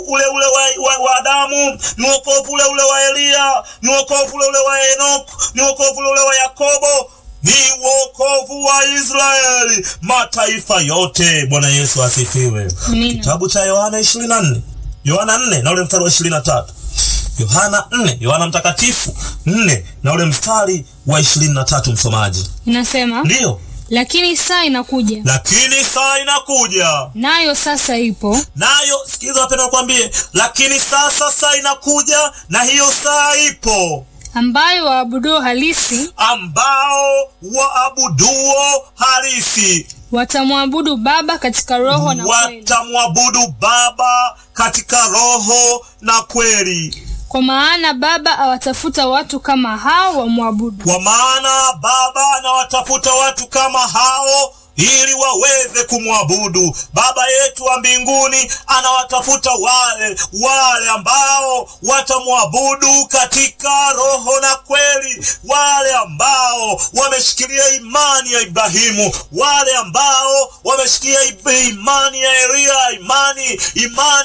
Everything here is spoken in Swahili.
ule ule wa, wa, wa Adamu, ni wokovu ule ule wa Eliya, ni wokovu ule ule wa Enoku, ni wokovu ule ule wa Yakobo, ni wokovu wa Israeli, mataifa yote. Bwana Yesu asifiwe. Amina. Kitabu cha Yohana 24 Yohana 4 na ule mstari wa 23 Yohana 4 Yohana mtakatifu 4 na ule mstari wa 23, msomaji. Inasema, Ndiyo, lakini saa inakuja, lakini saa inakuja nayo sasa ipo, nayo sikiza, wapenda nikwambie, lakini saa sasa inakuja na hiyo saa ipo, ambayo waabuduo halisi ambao waabuduo halisi watamwabudu Baba katika roho na kweli, watamwabudu Baba katika roho na kweli, kwa maana Baba awatafuta watu kama hao wamwabudu. kwa maana Baba anawatafuta watu kama hao ili waweze kumwabudu. Baba yetu wa mbinguni anawatafuta wale wale ambao watamwabudu katika roho na kweli, wale ambao wameshikilia imani ya Ibrahimu, wale ambao wameshikilia imani ya Eliya, imani imani